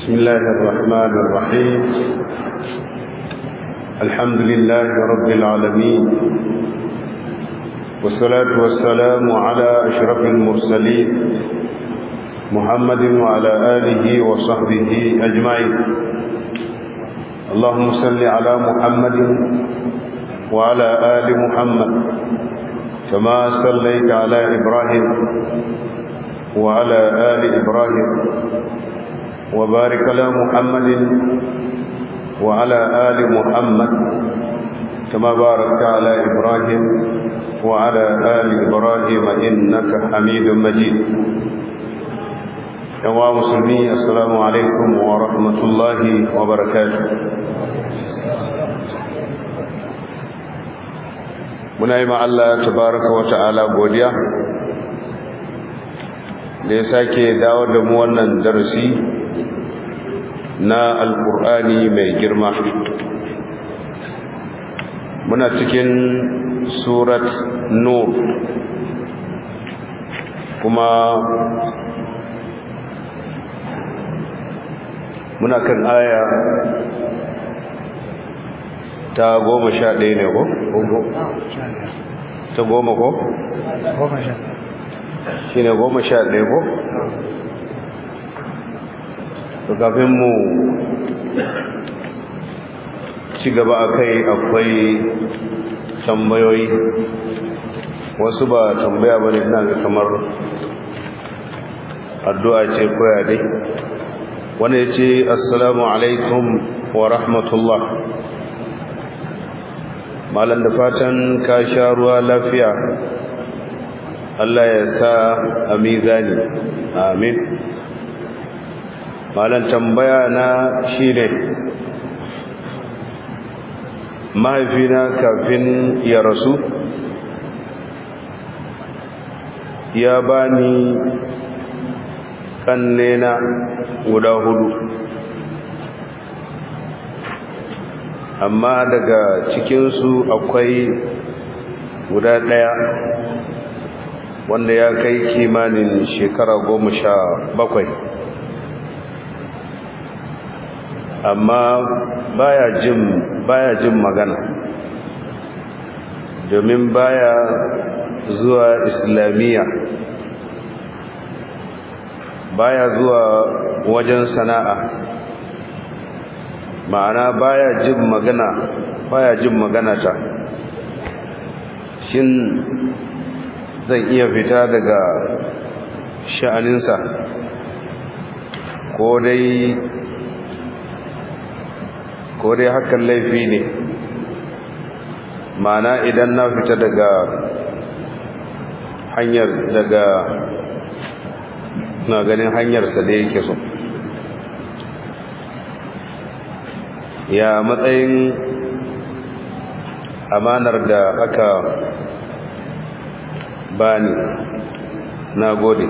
بسم الله الرحمن الرحيم الحمد لله رب العالمين والصلاة والسلام على أشرف المرسلين محمد وعلى آله وصحبه أجمعين اللهم صل على محمد وعلى آل محمد كما صليت على إبراهيم وعلى آل إبراهيم وبارك على محمد وعلى آل محمد كما باركت على إبراهيم وعلى آل إبراهيم إنك حميد مجيد يا مسلمين السلام عليكم ورحمة الله وبركاته muna yi Allah tabaraka wa ta'ala godiya da ya sake dawo da mu wannan darasi na alkur'ani mai girma muna cikin surat nur kuma muna kan aya ta goma sha ɗaya ne ko? ta goma ko? goma sha shi ne goma sha ɗaya ko? to kafin mu ci gaba a kai akwai tambayoyi wasu ba tambaya ba ne ina ga kamar addu'a ce koya dai wani ya ce assalamu alaikum wa rahmatullah malam da fatan ka sha ruwa lafiya Allah ya sa a mizani amin malam tambaya na shi ne mahaifina kafin ya rasu ya bani kannena guda hudu amma daga cikinsu akwai guda ɗaya wanda ya kai kimanin shekara goma sha bakwai amma baya jin baya jin magana domin baya zuwa islamiyya baya zuwa wajen sana'a ma'ana baya jin magana baya jin magana ta shin zan iya fita daga sha'aninsa ko dai ko dai hakan laifi ne ma'ana idan na fita daga hanyar daga na ganin hanyarsa da yake so ya matsayin amanar da aka bani na gode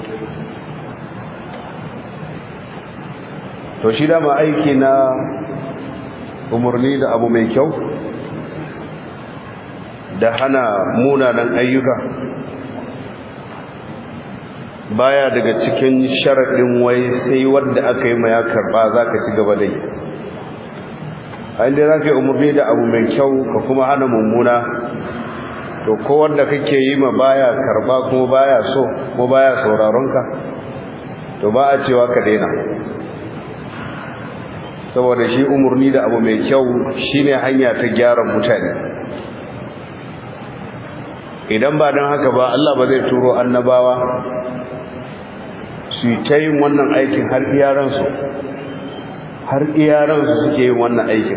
to shi dama aiki na umarni da abu mai kyau da hana munanan ayyuka baya daga cikin sharaɗin wai sai wadda aka yi ma ya karɓa za ka ci gaba dai a inda za ka yi umarni da abu mai kyau ka kuma hana mummuna to ko wanda kake yi ma baya karɓa kuma baya so kuma baya sauraronka to ba a cewa ka daina saboda shi umarni da abu mai kyau shine hanya ta gyara mutane idan ba don haka ba Allah ba zai turo annabawa su ta yin wannan aikin har iyaransu har iyaransu suke yin wannan aikin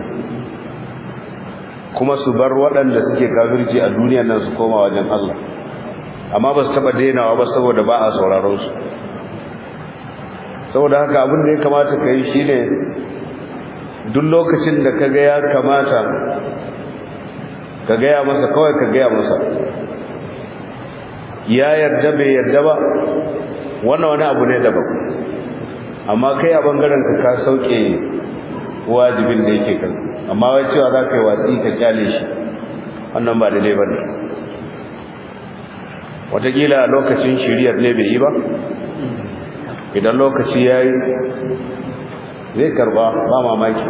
kuma su bar waɗanda suke kafirci a duniyan nan su koma wajen Allah amma ba su taɓa dainawa ba saboda ba a sauraron su saboda haka abin da ya kamata ka yi shi ne duk lokacin da ka ga ya kamata ka gaya masa kawai ka gaya masa ya yarda bai yarda ba wannan wani abu ne daban amma kai a bangaren ka ka sauke wajibin da yake kan amma wai cewa za ka yi watsi ka kyale shi wannan ba daidai ba ne wataƙila lokacin shiriyar ne bai yi ba idan lokaci ya yi zai karba ba mamaki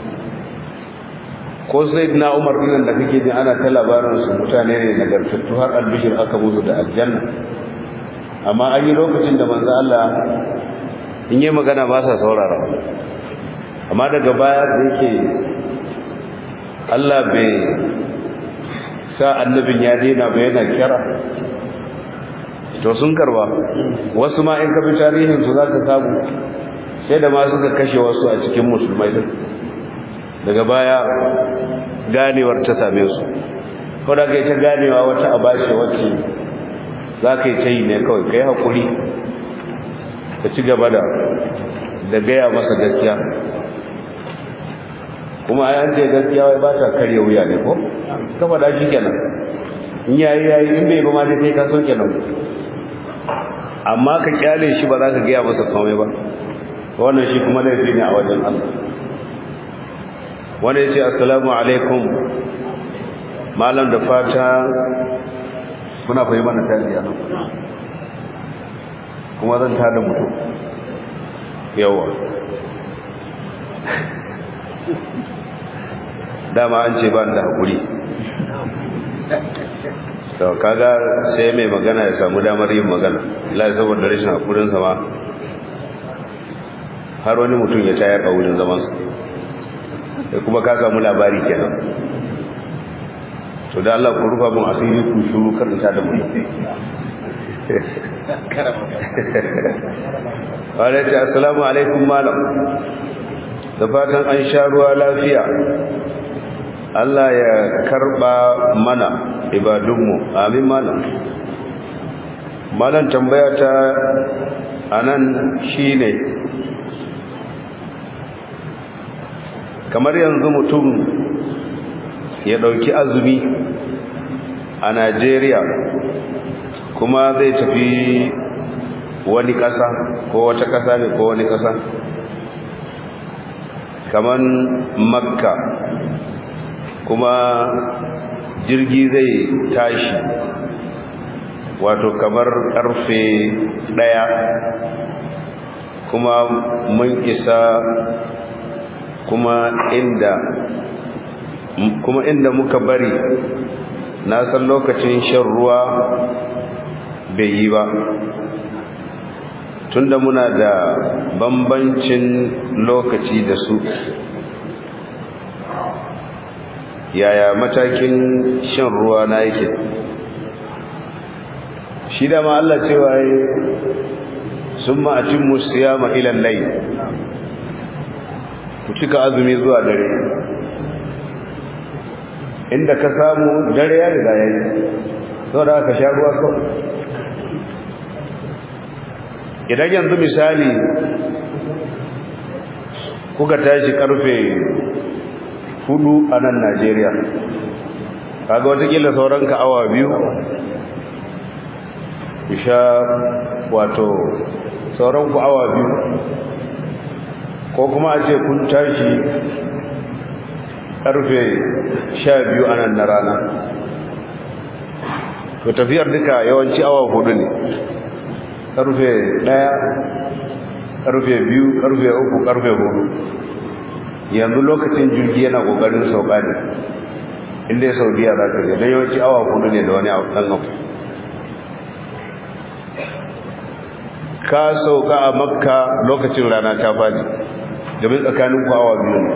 ko sai na umar ɗin da kake jin ana ta labarin su mutane ne nagartattu har albishir aka musu da aljanna amma an yi lokacin da manzo Allah in yi magana ba sa saurara amma daga baya da yake Allah bai sa annabin ya daina ba yana kira to sun karba wasu ma in ka bi tarihin su za ka samu sai da ma suka kashe wasu a cikin musulmai din daga baya ganewar ta same su ko da kai ta ganewa wata abashi wacce za ka yi ta yi ne kawai ka yi haƙuri ka ci gaba da da gaya masa gaskiya kuma an ce gaskiya wai ba ta karya wuya ne ko ka faɗa shi kenan in yayi yayi in bai ba ma dai kai ka so kenan amma ka kyale shi ba za ka gaya masa komai ba wannan shi kuma laifi ne a wajen Allah wanda ya ce assalamu alaikum malam da fata kuna fahimta mana tarbiyya nan kuma zan tada mutum yawa dama an ce ba da hakuri to kaga sai mai magana ya samu damar yin magana Allah saboda rashin hakurin sa ma har wani mutum ya tayar a wurin zaman sa sai kuma ka samu labari kenan to da Allah ku rufa mun asiri ku shuru karanta da mutum Alaikum assalamu alaikum malam da fatan an sha ruwa lafiya Allah ya karba mana ibadunmu amin malam malam tambaya ta anan shine kamar yanzu mutum ya dauki azumi a Najeriya kuma zai tafi wani kasa ko wata kasa ne ko wani kasa kaman makka kuma jirgi zai tashi wato kamar karfe daya kuma mun isa kuma inda kuma inda muka bari na san lokacin shan ruwa bai yi ba tunda muna da bambancin lokaci da su yaya matakin shan ruwa na yake shi da ma Allah cewa yi sun ma'acin musiyama ilan lai ku cika azumi zuwa dare inda ka samu dare ya riga ya yi sau da aka sha ruwa kawai idan yanzu misali kuka tashi karfe hudu a nan Najeriya kaga watakila sauran ka awa biyu isha wato sauran ku awa biyu ko kuma a ce kun tashi karfe sha biyu a nan na rana to tafiyar duka yawanci awa hudu ne karfe daya karfe biyu karfe uku karfe hudu yanzu lokacin jirgi yana kokarin sauka ne inda ya saudiya za ka je don yawanci awa hudu ne da wani ɗan abu ka sauka a makka lokacin rana ta fadi domin tsakanin ku awa biyu ne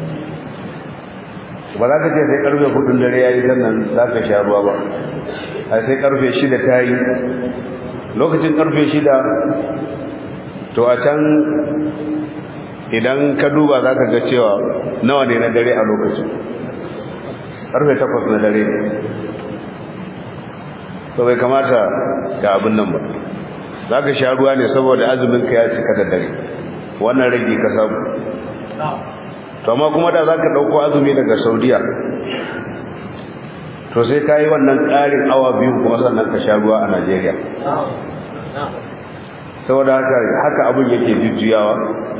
ba za ka ce sai karfe hudun dare ya yi sannan za ka sha ruwa ba a sai karfe shida ta yi lokacin karfe shida to a can idan ka duba za ka ga cewa nawa ne na dare a lokacin karfe takwas na dare ne to bai kamata ga abin nan ba za ka sha ruwa ne saboda azumin ka ya cika da dare wannan rage ka samu to amma kuma da za ka ɗauko azumi daga saudiya to sai ka yi wannan ƙarin awa biyu kuma sannan ka sha ruwa a najeriya saboda haka haka abin yake jujjuyawa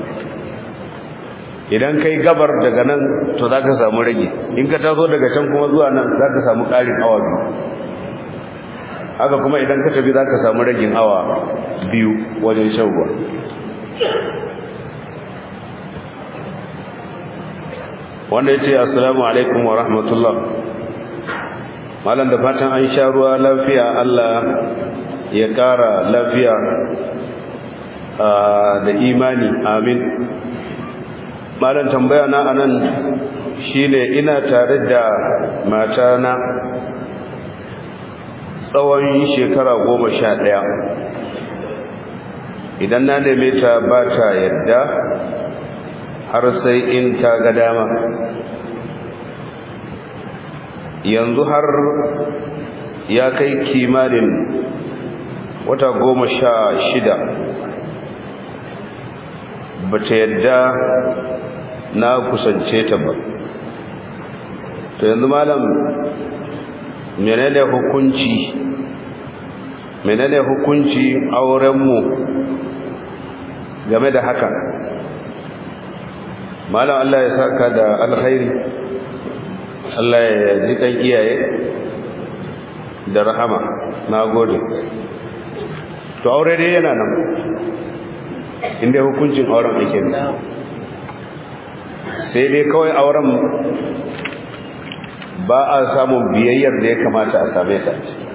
idan kai gabar daga nan to za ka samu rage in ka taso daga can kuma zuwa nan za ka samu ƙarin awa biyu haka kuma idan ka tafi za ka samu ragin awa biyu wajen shan ruwa wanda yace assalamu alaikum wa rahmatullah malam da fatan an sha ruwa lafiya Allah ya kara lafiya da imani amin malam tambaya na anan shine ina tare da matana tsawon shekara goma sha ɗaya idan na neme ta ba ta yadda har sai in ta ga dama yanzu har ya kai kimanin wata goma sha shida ba ta yadda na kusance ta ba to yanzu malam menene hukunci menene hukunci aurenmu game da haka malam Allah ya saka da alkhairi Allah ya ji kan iyaye da rahama nagode to aure dai yana nan inda hukuncin auren ake ne sai dai kawai auren ba a samun biyayyar da ya kamata a same ta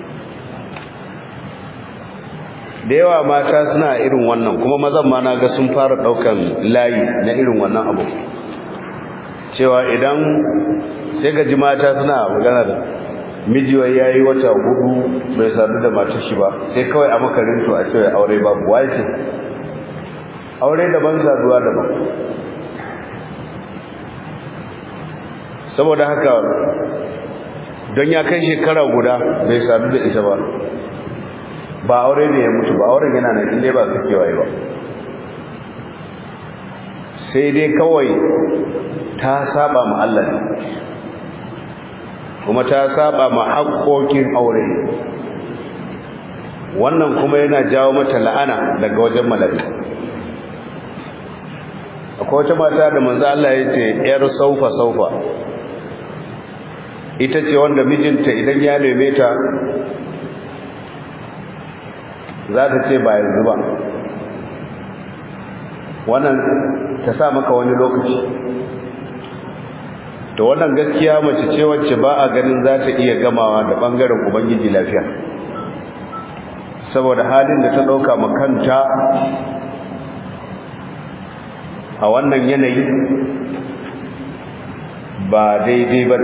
da yawa mata suna irin wannan kuma mazan ma na ga sun fara daukan layi na irin wannan abu cewa idan sai ga ji mata suna magana da mijiwai ya yi wata hudu bai sadu da matar shi ba sai kawai a makarinto a cewa aure babu wace aure daban saduwa daban saboda haka don ya kai shekara guda bai sadu da ita ba ba aure ne ya mutu ba auren yana nan inda ba su kewaye ba sai dai kawai ta saba ma Allah ne kuma ta saba ma haƙoƙin aure wannan kuma yana jawo mata la'ana daga wajen malabi akwai wata mata da manzo Allah ya ce yar saufa saufa ita ce wanda mijinta idan ya neme ta za ta ce ba yanzu ba wannan ta sa maka wani lokaci to wannan gaskiya mace ce wacce ba a ganin za ta iya gamawa da bangaren ubangiji lafiya saboda halin da ta ɗauka makanta a wannan yanayi ba daidai ba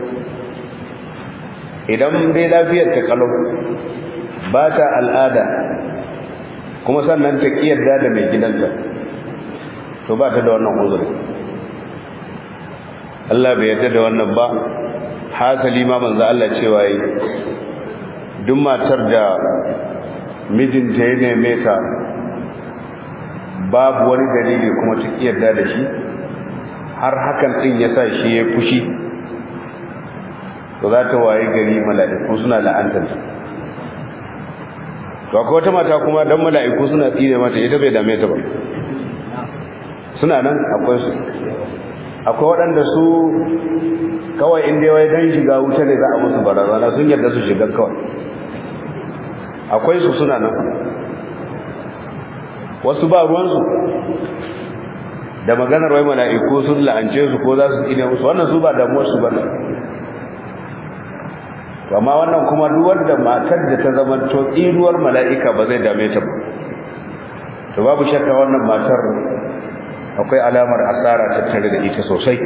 idan dai lafiyar ta kalau ba ta al'ada kuma sannan ta kiyarda da mai gidanta to ba ta da wannan uzuri Allah bai yarda da wannan ba hasali ma manzo Allah cewa yi duk matar da mijinta ya neme ta babu wani dalili kuma ta kiyarda da shi har hakan din ya sa shi ya fushi to za ta waye gari mala'iku suna la'antanta to akwai wata mata kuma dan mala'iku suna tsine mata ita bai dame ta ba suna nan akwai su akwai waɗanda su kawai inda wai dan shiga wuta ne za a musu barazana sun yarda su shiga kawai akwai su suna nan wasu ba ruwansu da maganar wai mala'iku sun la'ance su ko za su tsine musu wannan su ba damuwar su ba amma wannan kuma duk wanda matar da ta zama to tsiruwar mala'ika ba zai dame ta ba to babu shakka wannan matar akwai alamar asara tattare da ita sosai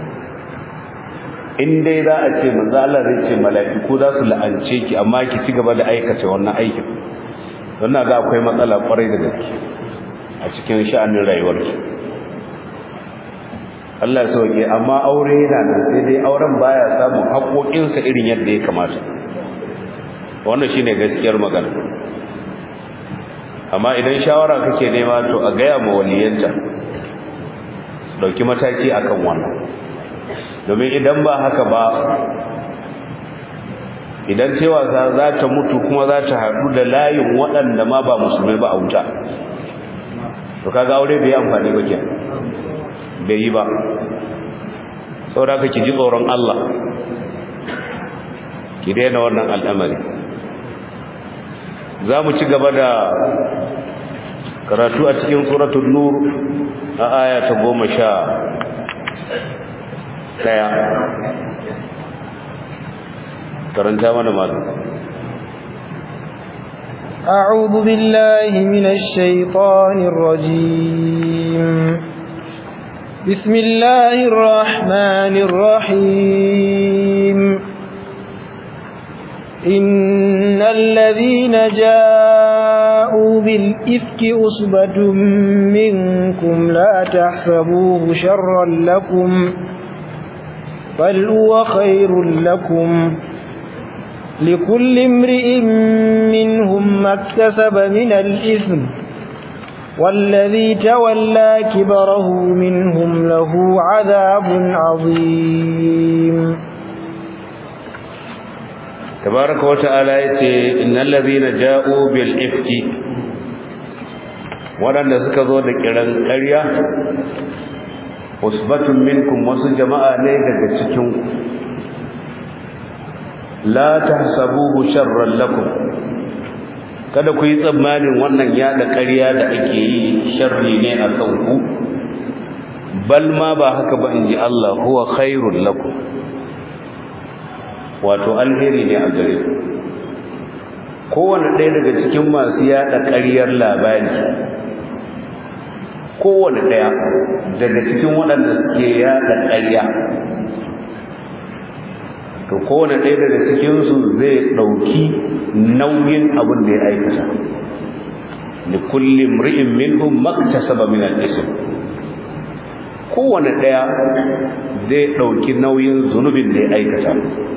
in dai za a ce manzo Allah zai ce mala'iku za su la'ance ki amma ki ci gaba da aikata wannan aikin wannan ga akwai matsala kwarai da gaske a cikin sha'anin rayuwarki Allah ya sauke amma aure yana nan sai dai auren baya samun haƙoƙinsa irin yadda ya kamata wannan shine gaskiyar magana amma idan shawara kake nema to a gaya ma waliyanta dauki mataki akan wannan domin idan ba haka ba idan cewa za ta mutu kuma za ta haɗu da layin waɗanda ma ba musulmai ba a wuta to kaga aure bai amfani ba kenan bai yi ba saboda ki ji tsoron Allah ki daina wannan al'amari za mu ci gaba da karatu a cikin suratul nur a aya ta goma sha daya karanta mana malam أعوذ بالله من الشيطان الرجيم بسم الله الرحمن الرحيم إن الذين جاءوا بالإفك أصبة منكم لا تحسبوه شرا لكم بل هو خير لكم لكل امرئ منهم ما اكتسب من الإثم والذي تولى كبره منهم له عذاب عظيم تبارك وتعالى yace innal ladhina ja'u bil ifki wadanda suka zo da kiran ƙarya usbatun minkum wasu jama'a ne daga cikin la tahsabuhu sharran lakum kada ku yi tsammanin wannan yada ƙarya da ake yi sharri ne a kan ku bal ma ba haka ba inji Allah huwa khairul lakum wato alheri ne a gare ku kowane ɗaya daga cikin masu yada ƙaryar labari kowane ɗaya daga cikin waɗanda suke yada ƙarya to kowane ɗaya daga cikinsu zai ɗauki nauyin abin da ya aikata da kullum ri'in minhum maktasaba min al-ism kowane ɗaya zai ɗauki nauyin zunubin da ya aikata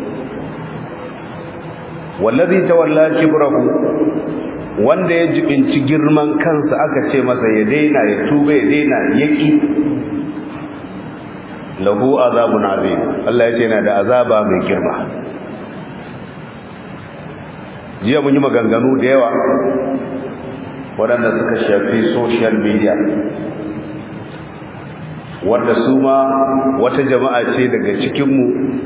wallazi tawalla kibrahu wanda ya jibinci girman kansa aka ce masa ya daina ya tuba ya daina yaki lahu azabun azim Allah ya ce yana da azaba mai girma jiya mun yi maganganu da yawa waɗanda suka shafi social media wanda su ma wata jama'a ce daga cikinmu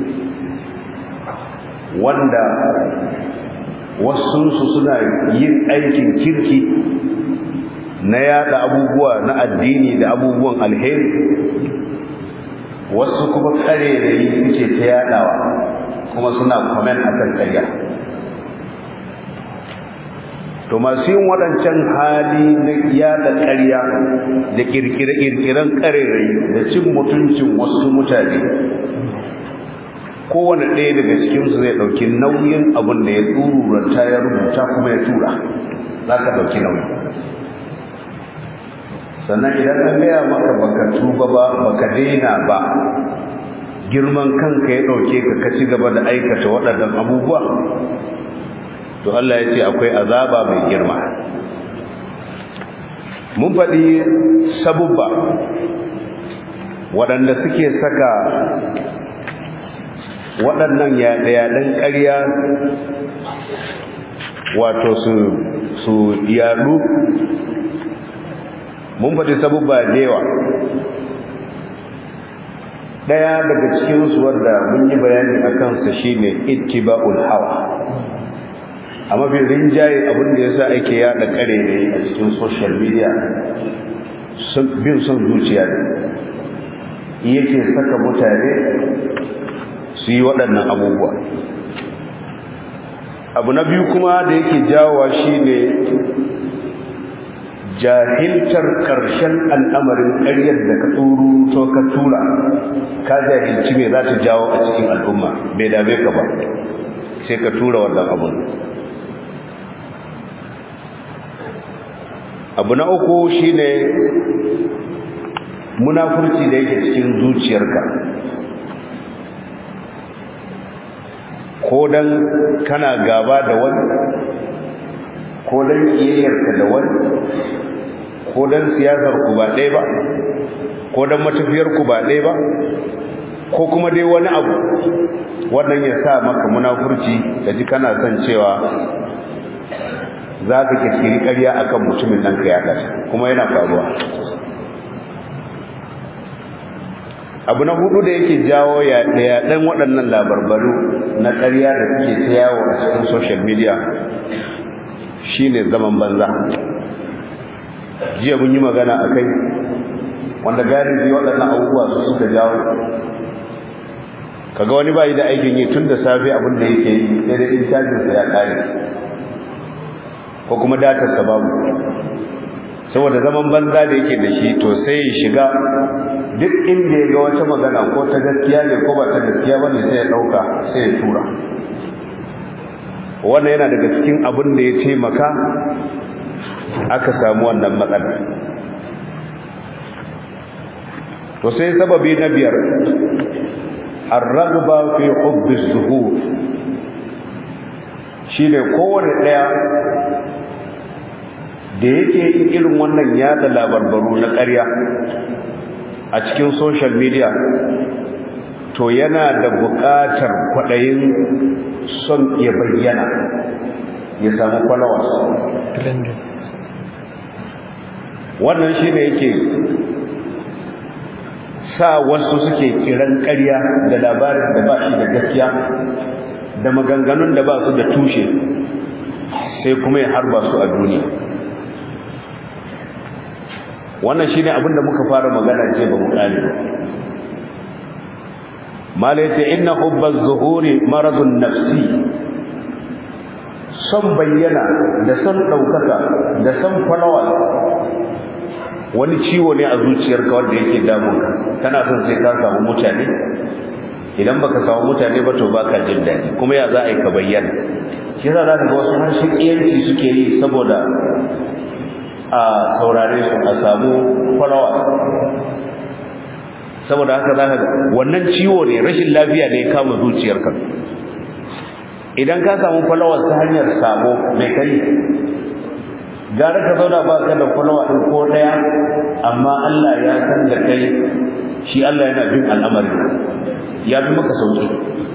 wanda wasunsu suna yin aikin kirki na yada abubuwa na addini da abubuwan alheri wasu kuma kare da yi suke ta yadawa kuma suna comment akan karya to masu yin waɗancan hali na yada karya da kirkire-kirkiren karerai da cin mutuncin wasu mutane kowane ɗaya daga cikinsu zai ɗauki nauyin abin da ya tsururanta ya rubuta kuma ya tura za ka ɗauki nauyi sannan idan an gaya maka baka tuba ba baka daina ba girman kanka ya ɗauke ka ka ci gaba da aikata waɗannan abubuwa to Allah ya ce akwai azaba mai girma mun faɗi sabubba waɗanda suke saka waɗannan yaɗe-yaɗen ƙarya wato su su yaɗu mun faɗi sabubba da yawa ɗaya daga cikinsu wanda mun yi bayani a kansa shine ittiba'ul hawa a mafi rinjaye abin da yasa ake yaɗa ƙare ne a cikin social media bin son zuciya ne yake saka mutane su yi waɗannan abubuwa abu na biyu kuma da yake jawowa shine jahiltar ƙarshen al'amarin ƙaryar da ka tsoro to ka tura ka jahilci me za ta jawo a cikin al'umma bai dame ka ba sai ka tura wannan abun abu na uku shine munafurci da yake cikin zuciyarka ko dan kana gaba da wani ko dan kiyayyarka da wani ko dan siyasar ku ba ɗaya ba ko dan matafiyar ku ba ɗaya ba ko kuma dai wani abu wannan ya sa maka munafurci da ji kana son cewa za ka kirkiri ƙarya akan mutumin nan ka yaɗa kuma yana faruwa abu na hudu da yake jawo yaɗe-yaɗen waɗannan labarbaru na ƙarya da suke ta yawo a cikin social media shine zaman banza jiya mun yi magana a kai wanda galibi waɗannan abubuwa su suka jawo kaga wani bai da aikin yi tun da safe abin da yake yi sai da incajin sa ya kare ko kuma datar sa babu saboda zaman banza da yake da shi to sai ya shiga duk inda ya ga wata magana ko ta gaskiya ne ko ba ta gaskiya bane sai ya dauka sai ya tura wannan yana daga cikin abin da ya taimaka aka samu wannan matsala to sai sababi na biyar ar-raghba fi hubb az-zuhur shine kowanne daya da yake irin wannan yada labarbaru na ƙarya a cikin social media to yana da buƙatar kwaɗayin son ya bayyana ya samu followers wannan shi ne yake sa wasu suke kiran ƙarya da labarin da ba shi da gaskiya da maganganun da ba su da tushe sai kuma ya harba su a duniya wannan shine abin da muka fara magana ce ba mu kare ba malaita inna hubba zuhuri maradun nafsi son bayyana da son daukaka da son falawa wani ciwo ne a zuciyarka wanda yake damunka kana son sai ka samu mutane idan baka samu mutane ba to baka jin daɗi kuma ya za a yi ka bayyana shi yasa za ka ga wasu harshen iyanci suke yi saboda a saurare su a samu falawa saboda haka za ka wannan ciwo ne rashin lafiya ne ya kama zuciyarka idan ka samu falawa ta hanyar sabo mai kai gara ka zauna ba ka da falawa ɗin ko ɗaya amma Allah ya san da kai shi Allah yana bin al'amari ya bi maka sauki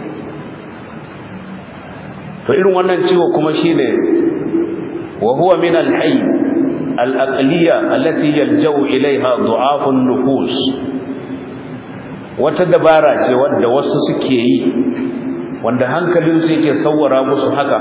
to irin wannan ciwo kuma shine wa huwa min al-hayy al-aqliyya allati yalja'u ilayha du'af an-nufus wata dabara ce wanda wasu suke yi wanda hankalin su yake sawwara musu haka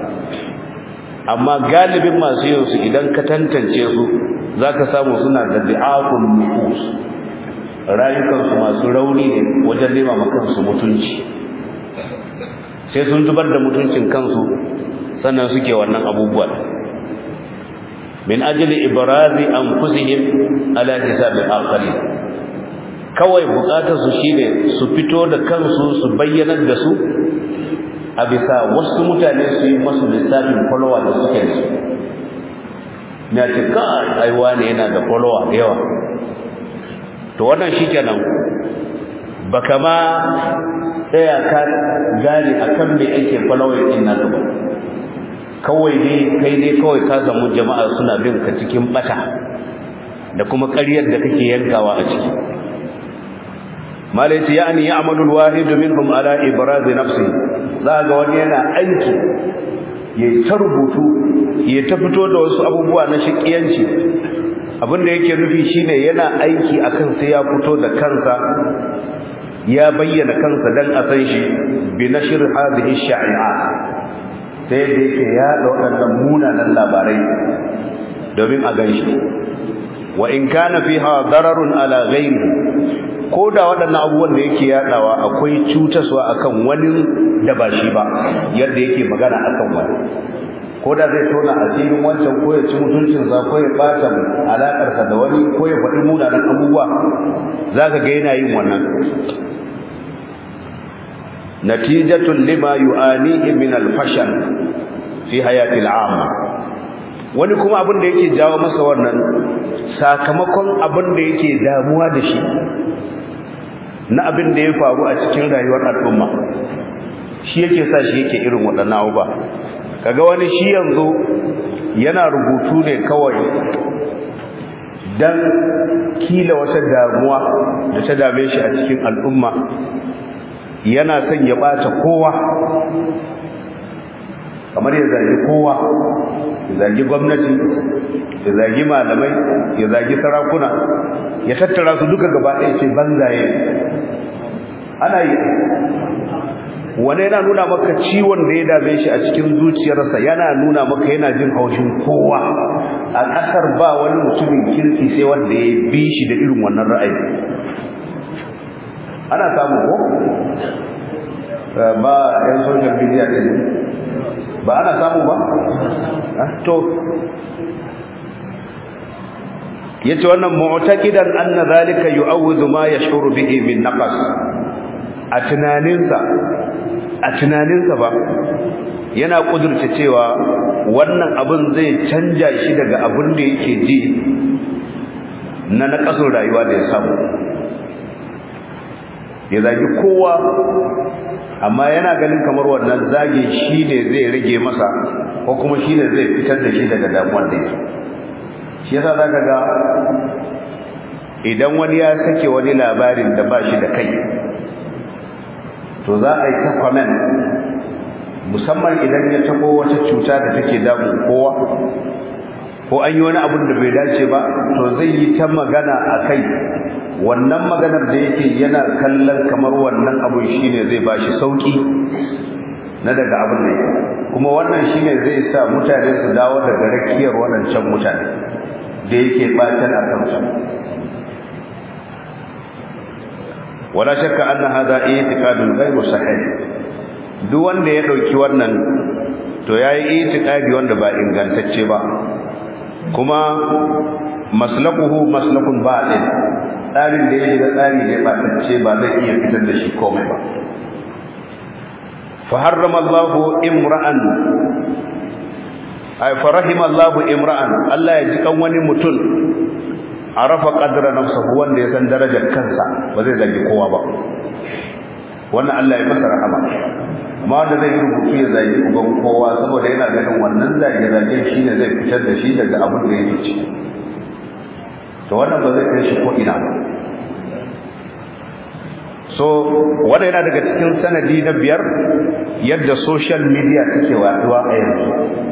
amma galibin masu yin su idan ka tantance su zaka samu suna da du'afun nufus rayukansu masu rauni ne wajen nema kansu mutunci sai sun zubar da mutuncin kansu sannan suke wannan abubuwa min ajli ibrazi anfusihim ala hisabi akharin kawai bukatar su shine su fito da kansu su bayyanar da su a bisa wasu mutane su yi masu lissafin follower da suke da su na ce kai aiwa ne yana da follower da yawa to wannan shikenan baka ma tsaya ka gane akan me ake following din naka ba kawai dai kai dai kawai ka samu jama'a suna bin ka cikin bata da kuma ƙaryar da kake yankawa a ciki malaiti yani ya'malu al-wahid minhum ala ibraz nafsi za ga wani yana aiki ya ta rubutu ya ta fito da wasu abubuwa na shakiyanci abinda yake nufi shine yana aiki akan sai ya fito da kansa ya bayyana kansa dan a san shi bi nashr hadhihi sha'i'at sai da yake ya da waɗannan munanan labarai domin a ganshi wa in kana fiha dararun ala ghairi ko da waɗannan abubuwan da yake yadawa akwai cutaswa akan wani da ba shi ba yadda yake magana akan wani ko da zai tona asirin wancan ko ya ci mutuncinsa ko ya ɓata alaƙarsa da wani ko ya faɗi munanan abubuwa za ka ga yana yin wannan natijatun lima yu'anihi min al-fashal fi hayati al-amma wani kuma abin da yake jawo masa wannan sakamakon abin da yake damuwa da shi na abin da ya faru a cikin rayuwar al'umma shi yake sa shi yake irin waɗannan abubuwa kaga wani shi yanzu yana rubutu ne kawai dan kila wata damuwa da ta dame shi a cikin al'umma yana son ya bata kowa kamar ya zagi kowa ya zagi gwamnati ya zagi malamai ya zagi sarakuna ya tattara su duka gaba ɗaya ce banzaye ana yi wani yana nuna maka ciwon da ya dame shi a cikin zuciyarsa yana nuna maka yana jin haushin kowa a ƙasar ba wani mutumin kirki sai wanda ya bi shi da irin wannan ra'ayi ana samu ko ba yan social media din ba ana samu ba to yace wannan mu'taqidan anna zalika yu'awwidu ma yashuru bihi min naqas a tunaninsa a tunaninsa ba yana kudurta cewa wannan abin zai canja shi daga abin da yake ji na naqasun rayuwa da ya samu ya zagi kowa amma yana ganin kamar wannan zage shi ne zai rage masa ko kuma shi ne zai fitar da shi daga damuwar da yake shi yasa zaka ga idan wani ya sake wani labarin da ba shi da kai to za a yi ta comment musamman idan ya tabo wata cuta da take damun kowa ko an yi wani abin da bai dace ba to zai yi ta magana a kai wannan maganar da yake yana kallon kamar wannan abun shine zai bashi sauki na daga abin da yake kuma wannan shine zai sa mutane su dawo daga rakiyar waɗancan mutane da yake batan a kansu wala shakka anna hadha i'tiqadun ghayru sahih duk wanda ya dauki wannan to yayi i'tiqadi wanda ba ingantacce ba kuma maslakuhu maslakun batil tsarin da yake da tsari ne ba tacce ba zai iya fitar da shi komai ba fa harrama Allah imra'an ay fa rahima Allah imra'an Allah ya ji kan wani mutum arafa qadra nafsihi wanda ya san darajar kansa ba zai zagi kowa ba wannan Allah ya masa rahama amma wanda zai yi rubutu ya zagi uban kowa saboda yana ganin wannan zage zage shine zai fitar da shi daga abin da yake ciki to wannan ba zai kai shi ko ina ba so wanda yana daga cikin sanadi na biyar yadda social media take waduwa a yanzu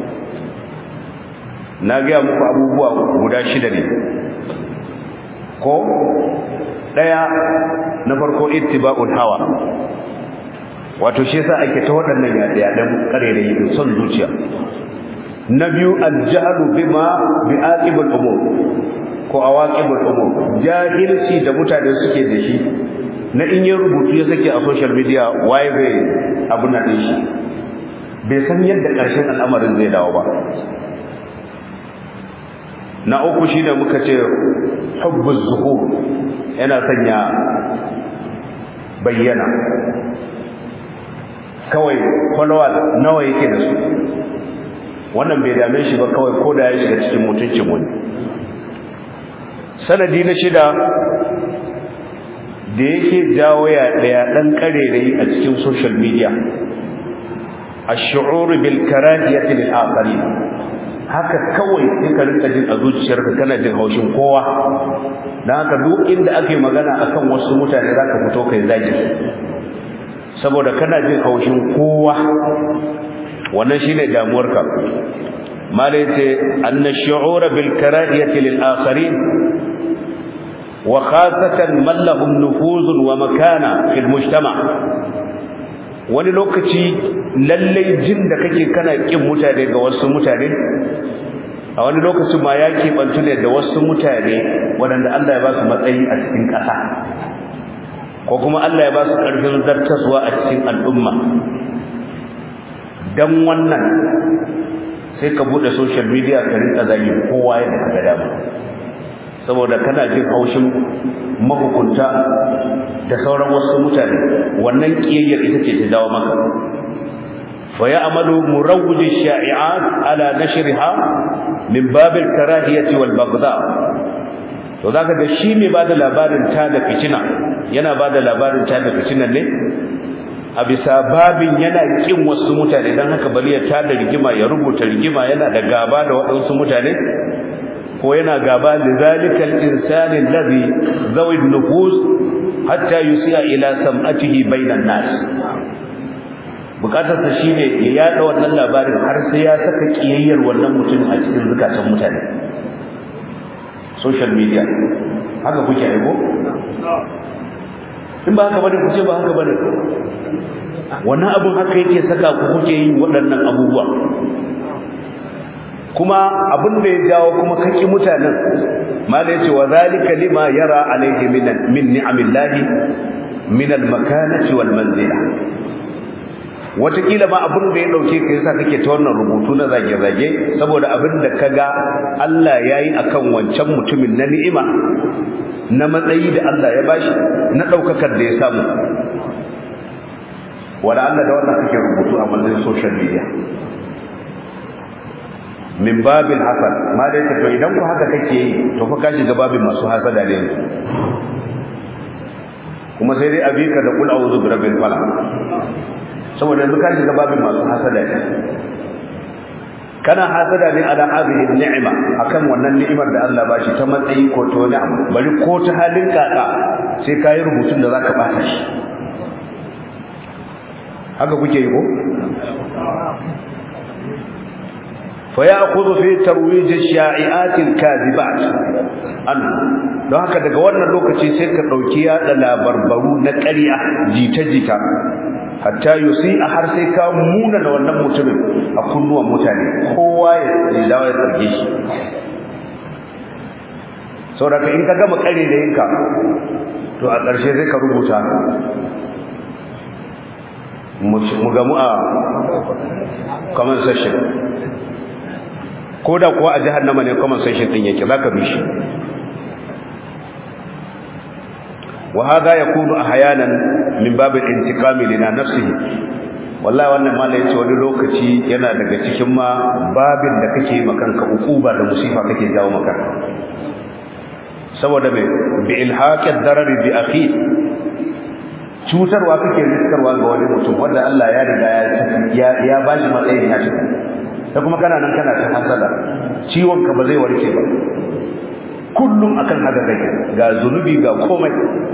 na gaya muku abubuwa guda shida ne ko daya na farko ittiba'ul hawa wato shi yasa ake ta waɗannan yaɗe-yaɗen ƙarerayi da son zuciya na biyu aljahlu bima bi'aqibul umur ko awaqibul umur jahilci da mutane suke da shi na in yin rubutu ya sake a social media waye bai abu na din shi bai san yadda ƙarshen al'amarin zai dawo ba na uku shi da muka ce hubbuz zuhur yana sanya bayyana kawai followers nawa yake da su wannan bai dame shi ba kawai ko da ya shiga cikin mutuncin wani sanadi na shida da yake jawo ya daya dan karerai a cikin social media ash-shu'ur bil karahiyati lil akharin haka kawai sai ka rinka jin a zuciyarka kana jin haushin kowa dan haka duk inda ake magana akan wasu mutane zaka fito kai zagi saboda kana jin haushin kowa wannan shine damuwarka malai ce anna shu'ura bil karahiyati lil akharin wa khasatan man lahum nufuzun wa makana fil mujtama wani lokaci lalle jin da kake kana kin mutane ga wasu mutane a wani lokacin ma ya keɓantu ne da wasu mutane waɗanda Allah ya ba su matsayi a cikin ƙasa ko kuma Allah ya ba su ƙarfin zartaswa a cikin al'umma dan wannan sai ka bude social media ka rinka zagi kowa yadda ka ga dama saboda kana jin haushin mahukunta da sauran wasu mutane wannan kiyayyar ita ce ta dawo maka fa ya'malu murawwij ash-sha'i'at ala nashriha min bab al-karahiyati wal baghdha to zaka ga shi mai bada labarin ta da fitina yana bada labarin ta da fitinan ne a bisa babin yana kin wasu mutane dan haka bari ya tada rigima ya rubuta rigima yana da gaba da waɗansu mutane ko yana gaba da zalikal insani alladhi zawi nufus hatta yusiya ila sam'atihi bainan nas bukatar sa shine ya yada wannan labarin har sai ya saka kiyayyar wannan mutum a cikin zukatan mutane social media haka kuke aiko in ba haka bane ku ce ba haka bane wannan abun haka yake saka ku kuke yin waɗannan abubuwa kuma abin da ya jawo kuma kaki mutanen mala yace wa zalika lima yara alaihi min min ni'amillahi min almakanati wal manzila watakila ma abin da ya dauke ka yasa kake ta wannan rubutu na zage-zage saboda abin da kaga Allah yayi akan wancan mutumin na ni'ima na matsayi da Allah ya bashi na daukakar da ya samu wala Allah da wannan kake rubutu a matsayin social media min babin hasan ma dai to idan ku haka kake yi to fa ka shiga babin masu hasada ne kuma sai dai abika da kul a'udhu bi rabbil falaq saboda yanzu ka shiga babin masu hasada ne kana hasada ne ala hadhihi ni'ima akan wannan ni'imar da Allah bashi ta matsayi ko ta wani abu bari ko ta halin kaka sai kai rubutun da zaka bata shi haka kuke yi ko fa ya'khudhu fi tarwij ash-sha'i'at al-kadhibat an don haka daga wannan lokaci sai ka dauki yada labarbaru na ƙarya jita-jita hatta yusi a har sai ka muna da wannan mutumin a kunnuwan mutane kowa ya dawo ya tsarge shi saboda in ka gama kare da yinka to a ƙarshe sai ka rubuta mu gamu a comment section ko da kuwa a jahannama ne comment section din yake zaka bi shi وهذا يكون احيانا من باب الانتقام لنا نفسه wallahi wannan malai yace wani lokaci yana daga cikin ma babin da kake makanka ukuba da musifa kake jawo maka saboda me bi ilhaqi darar bi akhi cutarwa kake riskarwa ga wani mutum wanda Allah ya riga ya ya bashi matsayin ya tafi da kuma kana nan kana ta hasada ciwon ka ba zai warke ba kullum akan haka kake ga zunubi ga komai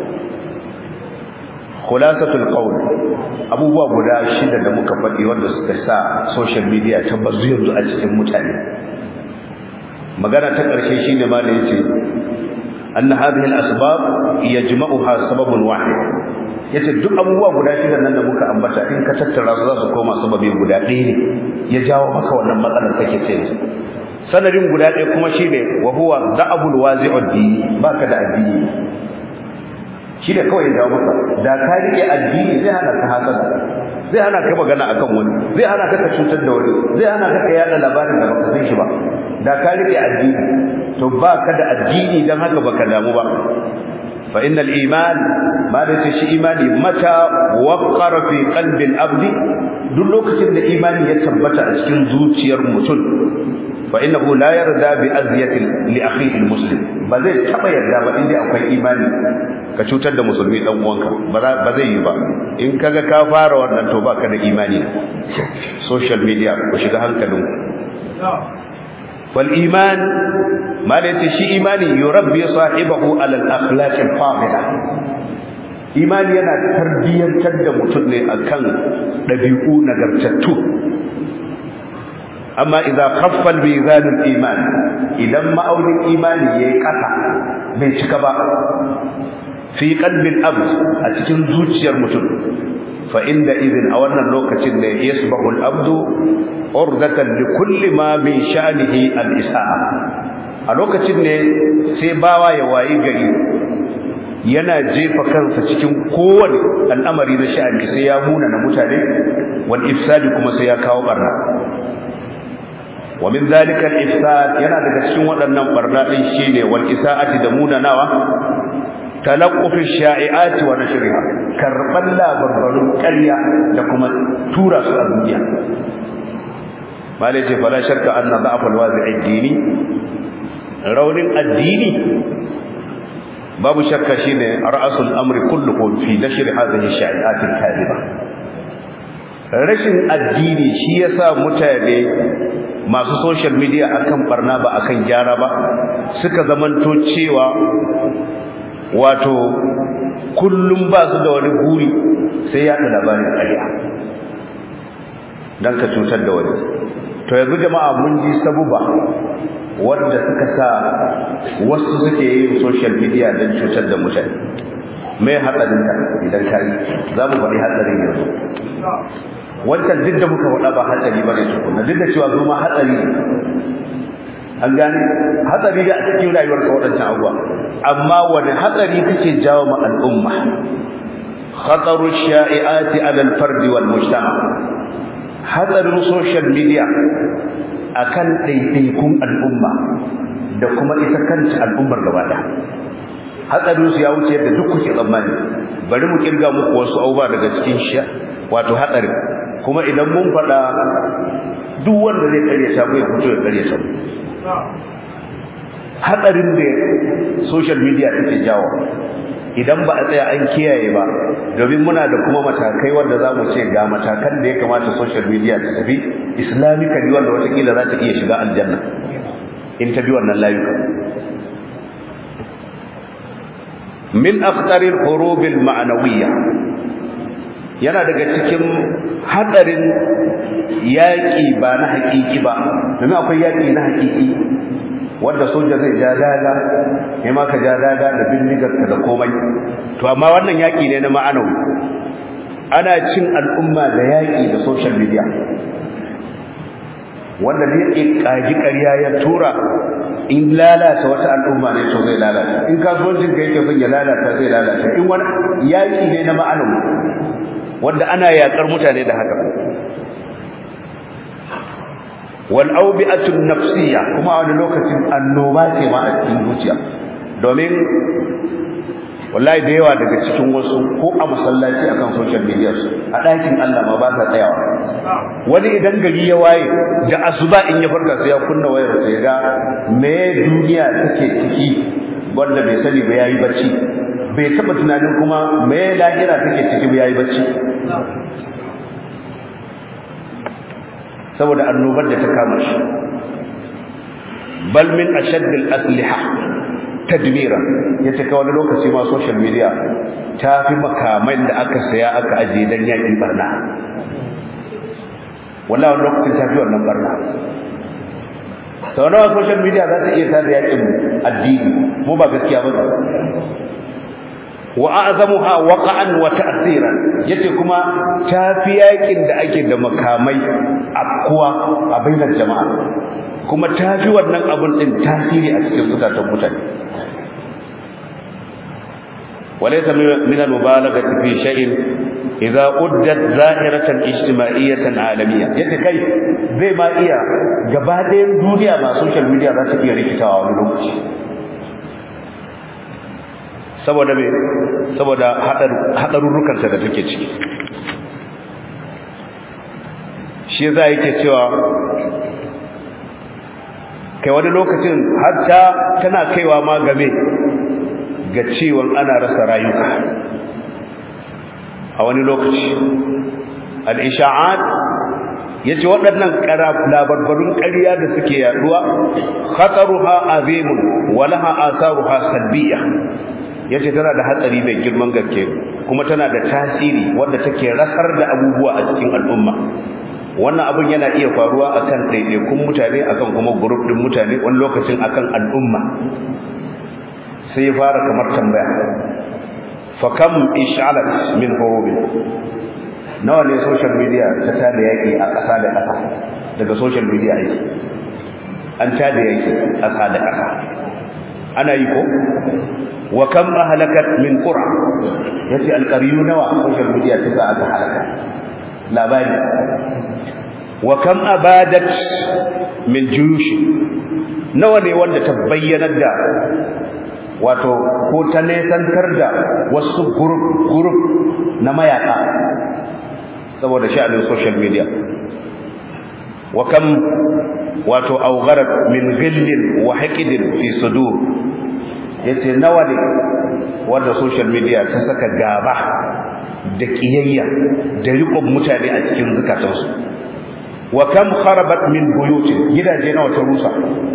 khulasatul qawl abubuwa guda shida da muka faɗi wanda suka sa social media ta bazu yanzu a cikin mutane magana ta ƙarshe shine ma da yace anna hadhihi al-asbab yajma'uha sababun wahid yace duk abubuwa guda shida nan da muka ambata in ka tattara su za su koma sababi guda ɗaya ne ya jawo maka wannan matsalar kake ce sanadin guda ɗaya kuma shine wa huwa da'abul wazi'ud dini baka da addini shi da kawai ya maka da ka rike addini zai hana ka hasada zai hana ka magana akan wani zai hana ka cutar da wani zai hana ka ka yada labarin da baka san shi ba da ka rike addini to baka da addini dan haka baka damu ba fa innal iman ma da shi imani mata waqara fi qalbi al-abdi duk lokacin da imani ya tabbata a cikin zuciyar mutum fa innahu la yarda bi azyati li akhihi al-muslim ba zai taba yarda ba inda akwai imani ka cutar da musulmi dan uwanka ba zai yi ba in kaga ka fara wannan to baka da imani social media ku shiga hankalin wal iman malati shi imani yurabbi sahibahu ala al akhlaq al fadila imani yana tarbiyantar da mutum ne akan dabi'u nagartattu amma idza khaffa al mizan al iman idan ma'aunin imani yayi kasa bai cika ba fi qalbil abd a cikin zuciyar mutum fa inda idin a wannan lokacin ne yasbahu al-abd urdatan li kulli ma min sha'nihi al-isa'a a lokacin ne sai bawa ya wayi gari yana jefa kansa cikin kowane al'amari na sha'ani sai ya muna na mutane wal ifsadi kuma sai ya kawo barna wa min zalika al-ifsad yana daga cikin waɗannan barna din shine wal isa'ati da munanawa talaqqufin sha'i'ati wa nashriha karban labarbarun ƙarya da kuma tura su a duniya malai ce fala shakka anna da'af alwazi'i dini raunin addini babu shakka shine ra'asul amri kulluhu fi nashr hadhihi sha'i'at al-kadhiba rashin addini shi yasa mutane masu social media akan barna ba akan gyara ba suka zamanto cewa wato kullum ba su da wani guri sai ya labarin ƙarya don ka cutar da wani to yanzu jama'a mun ji sabuba wanda suka sa wasu suke yin social media don cutar da mutane mai hatsarinta idan ka yi za mu faɗi hatsarin yanzu wancan duk da muka faɗa ba hatsari ba ne tukuna duk da cewa zo ma hatsari ne an gane hatsari da a cikin rayuwar ka waɗancan abuwa amma wani hatsari kake jawo ma al'umma khataru sha'i'ati 'ala al-fard wal mujtama hadarin social media akan daidaikun al'umma da kuma ita kanta al'ummar gaba ɗaya hatsarin su ya wuce yadda duk kuke tsammani bari mu kirga muku wasu abubuwa daga cikin shi wato hatsarin kuma idan mun faɗa duk wanda zai karya ta ya fito ya karya ta hatsarin da social media take jawo idan ba a tsaya an kiyaye ba domin muna da kuma matakai wanda za mu ce ga matakan da ya kamata social media ta tafi islamically wanda watakila za ta iya shiga aljanna in ta bi wannan layuka min akhtaril hurubil ma'nawiyya yana daga cikin hadarin yaki ba na hakiki ba domin akwai yaki na hakiki wanda soja zai ja daga kai ma ka ja daga da bindigar ka da komai to amma wannan yaki ne na ma'anawi ana cin al'umma da yaki da social media wanda ne kaji ƙarya ya tura in lalata wata al'umma ne to zai lalata in kasuwancin ka yake son ya lalata zai lalata in wani yaki ne na ma'anawi wanda ana yakar mutane da haka wal awbi'atun nafsiyya kuma a wani lokacin annoba ce ma a cikin zuciya domin wallahi da yawa daga cikin wasu ko a masallaci akan social media su a ɗakin Allah ma ba sa tsayawa wani idan gari ya waye da asuba in ya farka sai ya kunna wayar sai ga me duniya take ciki wanda bai sani ba yayi bacci bai taba tunanin kuma me lahira take ciki ba yayi bacci saboda annobar da ta kama shi bal min ashadd al asliha tadmira yace ka wani lokaci ma social media ta fi makaman da aka saya aka aje dan yakin barna wallahi wani lokacin ta fi wannan barna sau nawa social media za ta iya tada yakin addini mu ba gaskiya ba wa a'zamuha waqa'an wa ta'siran yace kuma tafi yakin da ake da makamai akkuwa a bainar jama'a kuma tafi wannan abun din tasiri a cikin zukatan mutane walaysa min al-mubalaghati fi shay'in idza uddat zahiratan ijtimaiyatan alamiyya yace kai zai ma iya gaba ɗayan duniya ma social media za ta iya rikitawa wani lokaci saboda me saboda hadarurrukansa da take ciki shi yasa yake cewa kai wani lokacin hatta tana kaiwa ma game ga ciwon ana rasa rayuka a wani lokaci al-isha'at yace waɗannan labarbarun ƙarya da suke yaduwa khataruha azimun wa laha atharuha salbiyya yace tana da hatsari mai girman gaske kuma tana da tasiri wanda take rasar da abubuwa a cikin al'umma wannan abun yana iya faruwa akan ɗaiɗaikun mutane akan kuma group din mutane wani lokacin akan al'umma sai ya fara kamar tambaya fa kam ish'alat min hurubin nawa ne social media ta tada yaki a ƙasa da ƙasa daga social media yake an tada yaki ƙasa da ƙasa ana yi ko wa kam ahlakat min qura yace alqariyu nawa social media ta sa aka halaka labari wa kam abadat min juyush nawa ne wanda ta bayyanar da wato ko ta nesantar da wasu group group na mayaka saboda sha'anin social media wa kam wato awgharat min ghillin wa haqidin fi sudur yace nawa ne wanda social media ta saka gaba da kiyayya da riƙon mutane a cikin zukatansu wa kam kharabat min buyutin gidaje nawa ta rusa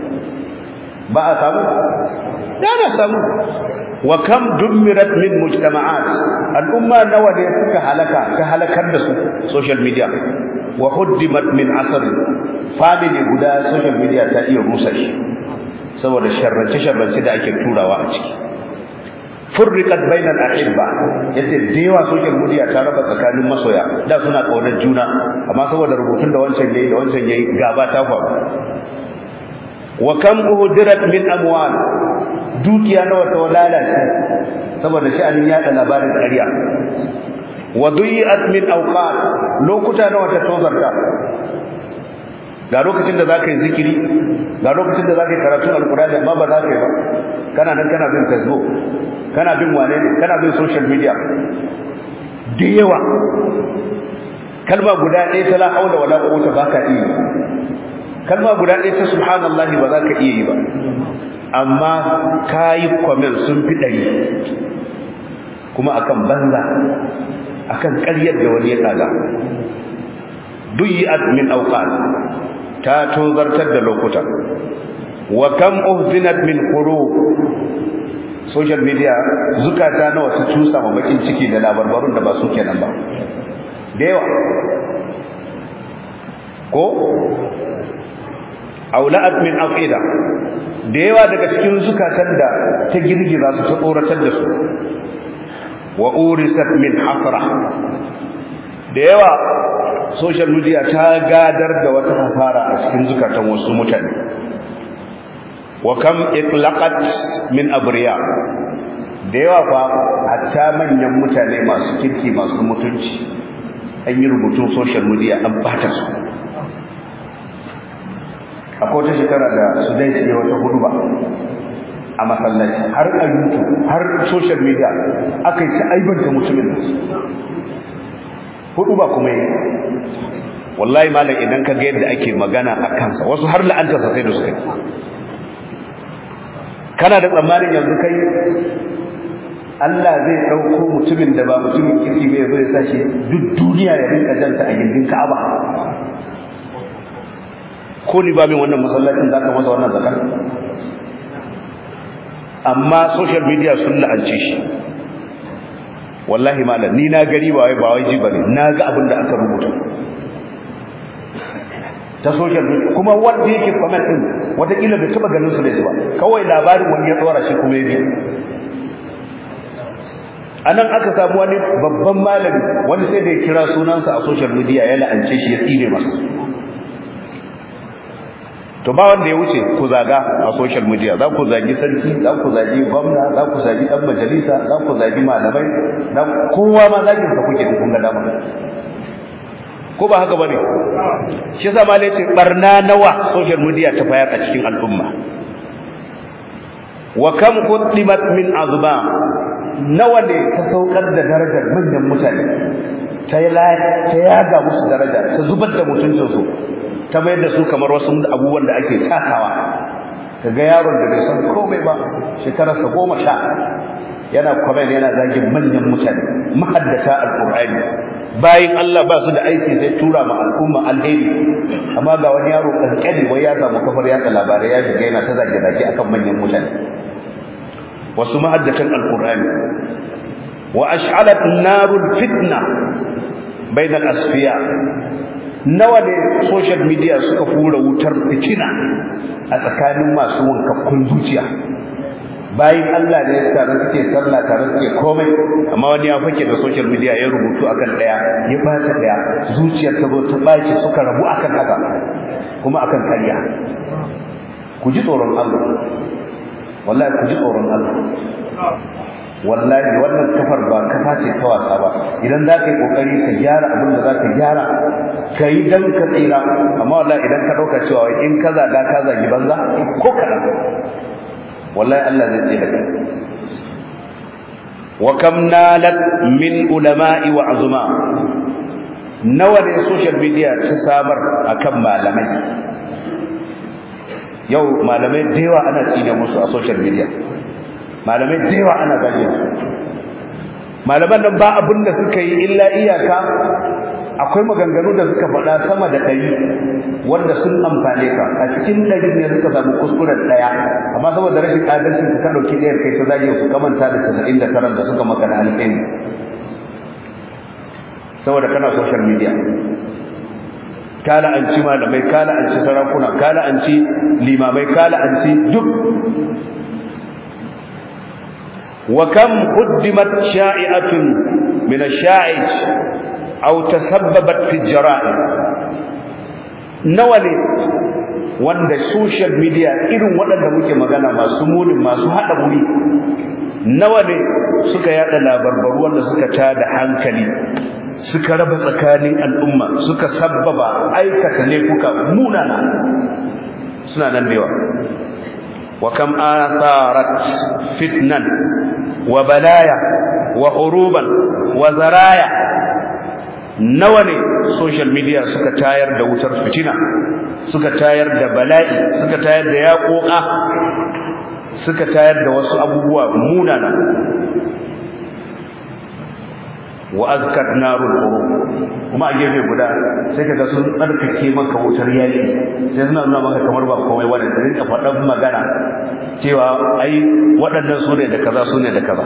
ba a samu da na samu wa kam dummirat min mujtama'at al'umma nawa ne suka halaka ta halakar da su social media wa huddimat min asr family guda social media ta iya rusa shi saboda sharrace sharrace da ake turawa a ciki furriqat bainal ahibba yace da yawa social media ta raba tsakanin masoya da suna kaunar juna amma saboda rubutun da wancan yayi da wancan yayi gaba ta faru wa kam uhdirat min amwal dukiya nawa ta lalace saboda sha'anin yada labarin ƙarya wa duyi'at min awqat lokuta nawa ta tozarta ga lokacin da zaka yi zikiri ga lokacin da zaka yi karatu alqur'ani amma ba za ka yi ba kana nan kana bin facebook kana bin wane ne kana bin social media da yawa kalma guda ɗaya ta la haula wala quwwata baka iya kalma guda ɗaya ta subhanallahi ba za ka iya yi ba amma kayi comment sun fi ɗari kuma akan banza akan ƙaryar da wani ya kaga duyyat min awqat ta tozartar da lokuta wa kam uhzinat min qulub social media zukata nawa su cusa ma bakin ciki da labarbarun da ba su kenan ba da yawa ko aula'at min aqida da yawa daga cikin zukatan da ta girgiza su ta tsoratar da su wa urisat min hasra da yawa social media ta gadar da wata hasara a cikin zukatan wasu mutane wa kam itlaqat min abriya da yawa fa hatta manyan mutane masu kirki masu mutunci an yi rubutun social media an bata su akwai wata shekara da su dai su wata hudu ba a masallaci har a youtube har social media aka yi ta aibanta mutumin hudu ba kuma yi wallahi malam idan ka ga yadda ake magana a kansa wasu har la'antarsa sai da suka yi kana da tsammanin yanzu kai Allah zai ɗauko mutumin da ba mutumin kirki bai zai sa shi duk duniya ya rinka janta a gindin Ka'aba ko ni ba min wannan masallacin zaka masa wannan zakar amma social media sun la'ance shi wallahi malam ni na gari ba wai ba wai ji bane na ga abin da aka rubuta ta social media kuma wanda yake comment din watakila bai taba ganin su da ba kawai labarin wani ya tsora shi kuma ya bi anan aka samu wani babban malami wani sai da ya kira sunansa a social media ya la'ance shi ya tsire masa to ba wanda ya wuce ku zaga a social media za ku zagi sarki za ku zagi gwamna za ku zagi dan majalisa za ku zagi malamai za kowa ma zagin sa kuke kun ga dama ko ba haka bane shi yasa malai ce barna nawa social media ta fayar a cikin al'umma wa kam quddimat min azba nawa ne ta saukar da darajar manyan mutane ta ta yaga musu daraja ta zubar da mutuncinsu ta mayar da su kamar wasu abubuwan da ake takawa kaga yaron da bai san komai ba shekararsa goma sha yana kwamen yana zagin manyan mutane mahaddata alqur'ani bayin Allah ba su da aiki sai tura ma al'umma alheri amma ga wani yaro kankani wai ya samu kafar yatsa labarai ya shiga yana ta zage zage akan manyan mutane wasu mahaddatan alqur'ani wa ash'alat narul fitna bainal asfiya nawa ne social media suka fura wutar fitina a tsakanin masu wankakkun zuciya bayan Allah ne tare suke sallah tare suke komai amma wani ya fake da social media ya rubutu akan daya ya bata daya zuciyar ta zo ta baci suka rabu akan haka kuma akan kariya ku ji tsoron Allah wallahi ku ji tsoron Allah wallahi wannan kafar ba kafa ce ta wasa ba idan za ka yi kokari ka gyara abin da za ka gyara ka yi dan ka tsira amma wallahi idan ka ɗauka cewa in ka zaga ka zagi banza ko kaɗan wallahi Allah zai tsira kai wa kam nalat min ulama'i wa azuma nawa ne social media ta sabar akan malamai yau malamai da yawa ana tsine musu a social media malamai da yawa ana zagin su malaman nan ba abin da suka yi illa iyaka akwai maganganu da suka faɗa sama da ɗari wanda sun amfane ka a cikin ɗari ne suka samu kuskuren ɗaya amma saboda rashin adalcin ka ɗauki ɗayar kai ta zage su kamanta da casa'in da taran da suka maka da alƙairi saboda kana social media kala an ci malamai kala an ci sarakuna kala an ci limamai kala an ci duk وكم قدمت شائعة من الشائج أو تسببت في الجرائم نولي wanda social media irin waɗanda muke magana masu munin masu haɗa wuri nawa ne suka yada labarbaru wanda suka tada hankali suka raba tsakanin al'umma suka sabbaba aikata laifuka munana suna nan da yawa wa kam atharat fitnan wa balaya wa huruban wa zaraya nawa ne social media suka tayar da wutar fitina suka tayar da bala'i suka tayar da yaƙoƙa suka tayar da wasu abubuwa munana wa azkat narul qurub kuma a gefe guda sai kaga sun tsarkake maka wutar yaki sai suna nuna maka kamar ba komai wanda da rinka faɗan magana cewa ai waɗannan su ne da kaza su ne da kaza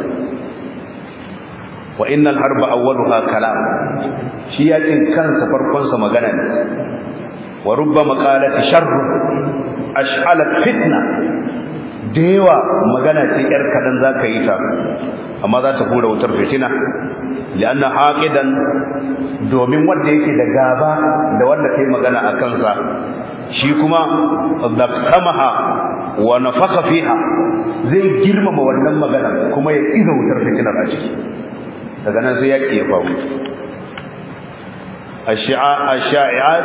wa innal harba awwaluha kalam shi yakin kansa farkon sa magana ne wa rubba maqalati sharr ash'alat fitna da yawa magana ce yar kadan zaka yi ta amma za ta hura wutar fitina lianna haqidan domin wanda yake da gaba da wanda kai magana a kansa shi kuma zaktamaha wa nafaka fiha zai girmama wannan magana kuma ya iza wutar fitinar a ciki daga nan sai yaki ya faru ash-sha'i'at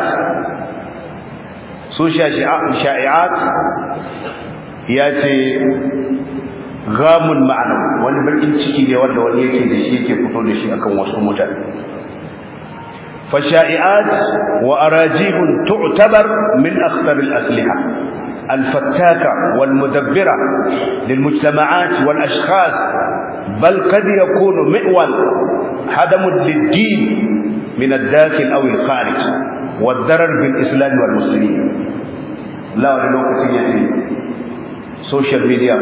su sha'i'at ya ce gamun ma'ana wani bakin ciki ne wanda wani yake da shi yake fito da shi akan wasu mutane fasha'i'at wa arajibun tu'tabar min akhtar al-asliha الفتاكة والمدبرة للمجتمعات والأشخاص بل قد يكون مئول هدم للدين من الداخل أو الخارج والضرر بالإسلام والمسلمين لا ولوكة يتي social media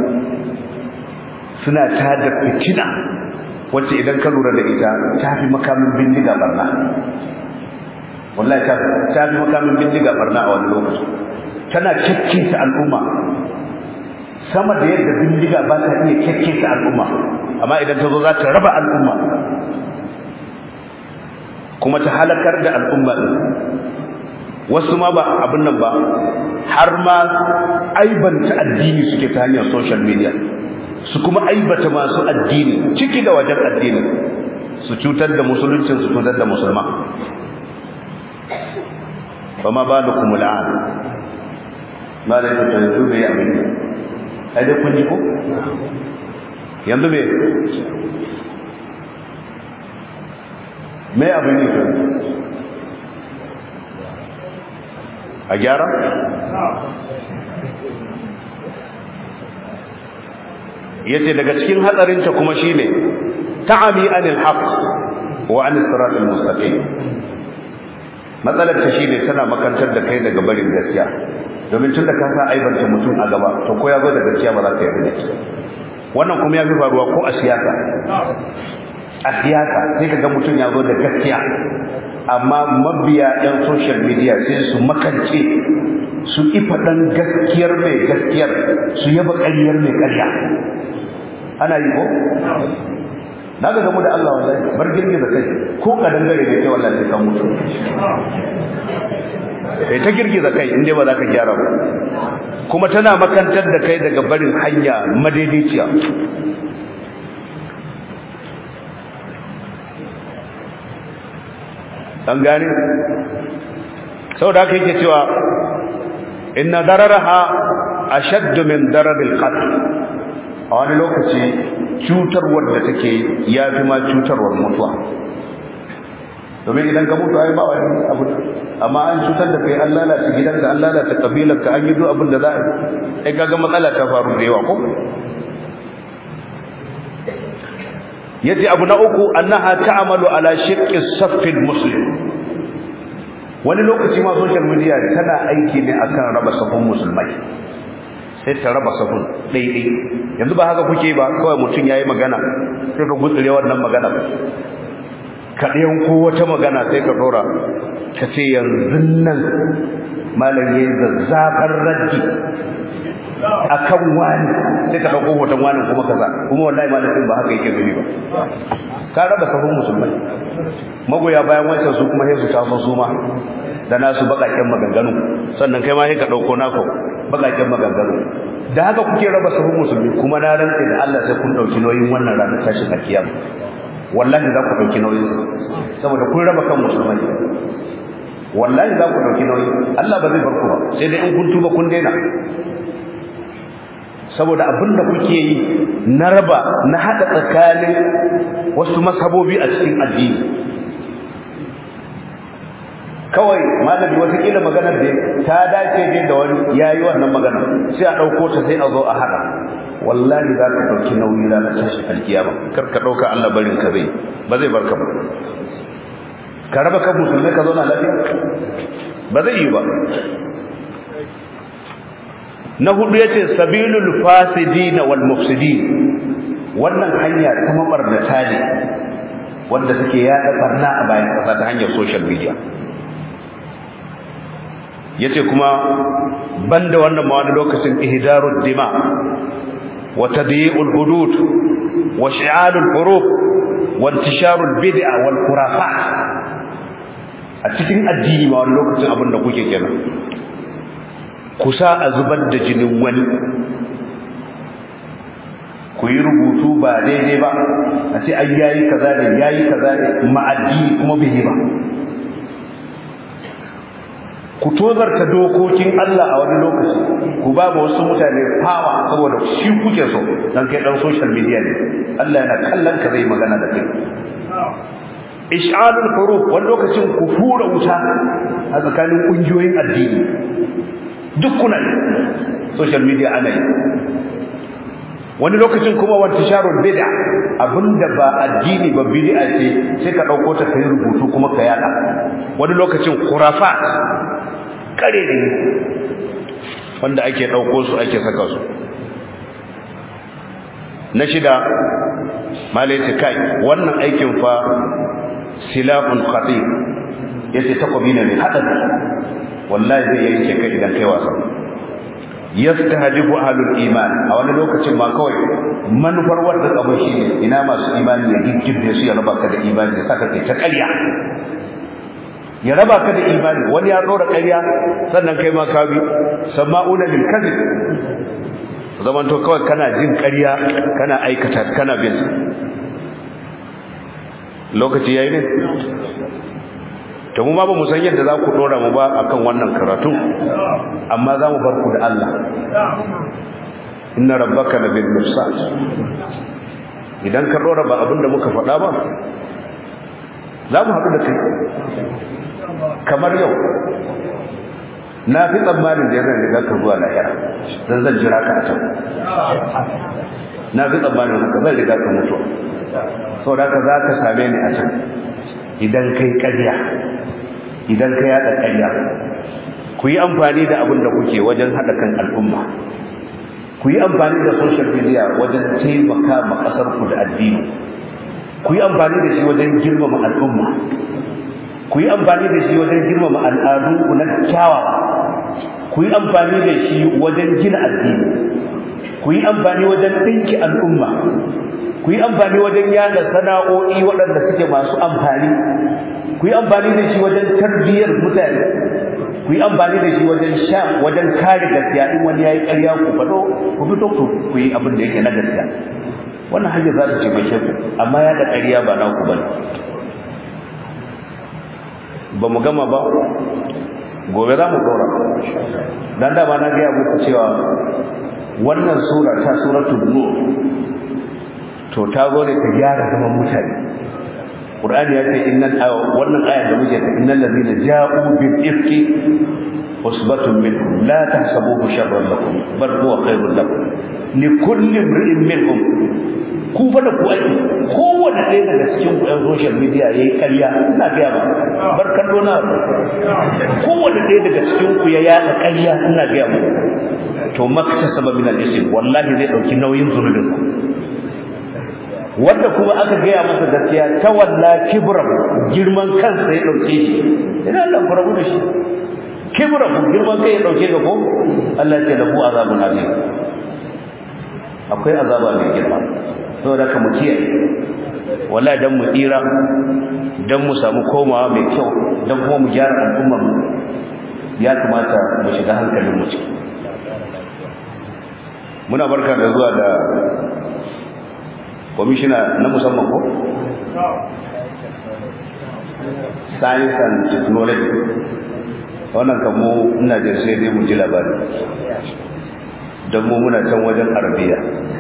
suna tada fitina wacce idan ka lura da ita ta fi makamin bindiga barna wallahi ta ta fi makamin bindiga barna a wani lokaci tana ta al'umma sama da yadda bindiga ba ta iya ta al'umma amma idan ta zo za ta raba al'umma kuma ta halakar da al'umma din wasu ma ba abin nan ba har ma aibanta addini suke ta hanyar social media su kuma aibata masu addini ciki da wajen addini su cutar da musuluncin su cutar da musulma ba ma ba da kuma la'an ba da yake yanzu bai yi abin ai dai kun ji ko yanzu me me abin ne a gyara yace daga cikin hatsarinta kuma shine ta'ami anil haqq wa an siratal mustaqim matsalar ta shine tana makantar da kai daga barin gaskiya domin tunda ka sa aibanta mutum a gaba to ko ya zo da gaskiya ba za ka yarda da wannan kuma ya fi faruwa ko a siyasa a siyasa sai ka ga mutum ya zo da gaskiya amma mabiya ɗan social media sai su makance su ifa ɗan gaskiyar mai gaskiyar su yaba ƙaryar mai ƙarya ana yi ko na ga gamu da Allah wallahi bar girgiza kai ko kadan gare ne kai wallahi sai ka mutu kai ta girgiza kai inda ba za ka gyara ba kuma tana makantar da kai daga barin hanya madaidaiciya an gane saboda haka yake cewa inna dararaha ashaddu min darabil qatl a wani lokaci cutarwar da take yafi ma cutarwar mutuwa domin idan ka mutu ai ba wani abu amma an cutar da kai an lalata gidanka an lalata kabilarka an yi duk abin da za a yi kaga matsala ta faru da yawa ko yace abu na uku annaha ta'malu ala shiqqi saffil muslim wani lokaci ma social media tana aiki ne akan raba safin musulmai sai ta raba safin daidai yanzu ba haka kuke ba kawai mutum yayi magana sai ka gutsure wannan magana ka ɗayan ko wata magana sai ka dora ka ce yanzu nan malam yayin zazzafar raddi akan wani sai ka dauko hoton wani kuma kaza kuma wallahi malamin ba haka yake gani ba ka raba sahun musulmai magoya bayan wancan su kuma sai su taso su ma da nasu bakakken maganganu sannan kai ma sai ka dauko nako bakakken maganganu da haka kuke raba sahun musulmi kuma na rantsa da Allah sai kun dauki nauyin wannan ranar tashin alkiyama wallahi za ku dauki nauyin saboda kun raba kan musulmai wallahi za ku dauki nauyi Allah ba zai bar ku ba sai dai in kun tuba kun daina saboda abin da kuke yi na raba na hada tsakanin wasu mashabobi a cikin addini kawai malami watakila maganar da ta dace ne da wani yayi wannan magana sai a dauko ta sai a zo a hada wallahi za ka dauki nauyi ranar tashi alkiyama kar ka dauka Allah barin ka zai ba zai barka ba ka raba kan musulmai ka zauna lafiya ba zai yi ba na hudu yace sabilul fasidin wal mufsidin wannan hanya ta mabarnata ne wanda suke yada barna a bayan kasa ta hanyar social media yace kuma banda wannan ma wani lokacin ihdarud dima wa tadyi'ul hudud wa shi'alul huruf wa intisharul bid'a wal khurafat a cikin addini ma wani lokacin abin da kuke kenan kusa a zubar da jinin wani ku yi rubutu ba daidai ba a ce ai yayi kaza ne yayi kaza ne ma'addini kuma bai yi ba ku tozarta dokokin Allah a wani lokaci ku ba ba wasu mutane fawa saboda shi kuke so dan kai dan social media ne Allah yana kallon ka zai magana da kai ish'alul huruf wani lokacin ku fura wuta a tsakanin kungiyoyin addini duk kuna social media ana yi wani lokacin kuma wata sharon bid'a abinda ba addini ba bid'a ce sai ka dauko ta kai rubutu kuma ka yada wani lokacin khurafat kare ne wanda ake dauko su ake saka su na shida malai ce kai wannan aikin fa silafun khatir yace takobi ne mai hadari wallahi zai yanke ka idan kai wasa yastahdifu ahlul iman a wani lokacin ma kawai manufar wanda abin shi ne ina masu imani ya giggirbe su ya raba ka da imani ya saka kai ta ƙarya ya raba ka da imani wani ya dora ƙarya sannan kai ma ka bi sama'una lil kadhib zaman to kawai kana jin ƙarya kana aikata kana bin lokaci yayi ne to mu ma ba mu san yadda za ku dora mu ba akan wannan karatu amma za mu bar ku da Allah inna rabbaka labil mirsad idan ka dora ba abinda muka faɗa ba za mu haɗu da kai kamar yau na fi tsammanin da yana riga ka zuwa lahira dan zan jira ka a can na fi tsammanin haka zan riga ka mutu saboda ka za ka same ni a can idan kai ƙarya idan ka yada ƙarya ku yi amfani da abin da kuke wajen haɗa kan al'umma ku yi amfani da social media wajen taimaka ma ƙasar ku da addini ku yi amfani da shi wajen girmama al'umma ku yi amfani da shi wajen girmama al'adu ku na kyawawa ku yi amfani da shi wajen gina addini ku yi amfani wajen ɗinki al'umma ku yi amfani wajen yada sana'o'i waɗanda suke masu amfani ku yi amfani da shi wajen tarbiyyar mutane ku yi amfani da shi wajen sha wajen kare gaskiya in wani yayi ƙarya ku faɗo ku fito ku ku yi abin da yake na gaskiya wannan hanyar za ta taimake ku amma ya da ƙarya ba na ku bane ba mu gama ba gobe za mu dora dan da ba na ga muku cewa wannan sura ta suratul nur to ta zo ne ta gyara zaman mutane Qur'ani ya ce innal wannan aya da muke ta innal ladina ja'u bil ifki usbatun minkum la tahsabuhu sharran lakum bal huwa khairun lakum li kulli imrin minhum ku fa da ku aiki kowanne ɗaya daga cikin ku ɗan social media yayi ƙarya ina ga ba bar kallo na kowanne ɗaya daga cikin ku ya yaɗa ƙarya ina ga mu to maktasaba min al-ism wallahi zai dauki nauyin zunubin wanda kuma aka gaya masa gaskiya ta walla kibran girman kansa ya dauke shi ina Allah ku rabu da shi kibran girman kai ya dauke ga ko Allah ya lahu azabun azim akwai azaba mai girma saboda ka mu kiyaye wallahi dan mu tsira dan mu samu komawa mai kyau dan kuma mu gyara al'ummar mu ya kamata mu shiga hankalin mu ciki muna barka da zuwa da kwamishina na musamman ko science and technology wannan kan mu ina jin sai dai mu ji labari don mu muna can wajen arabiya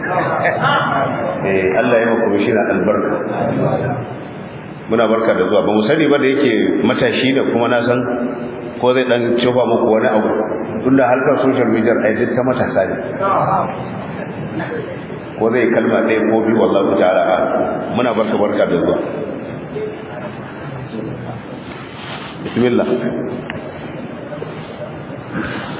eh Allah ya maka shi albarka muna barka da zuwa ba mu sani ba da yake matashi ne kuma na san ko zai dan cofa muku wani abu tunda harkar social media ai duk ta matasa ne ko zai kalma ɗaya ko biyu wallahi ta'ala muna barka barka da zuwa bismillah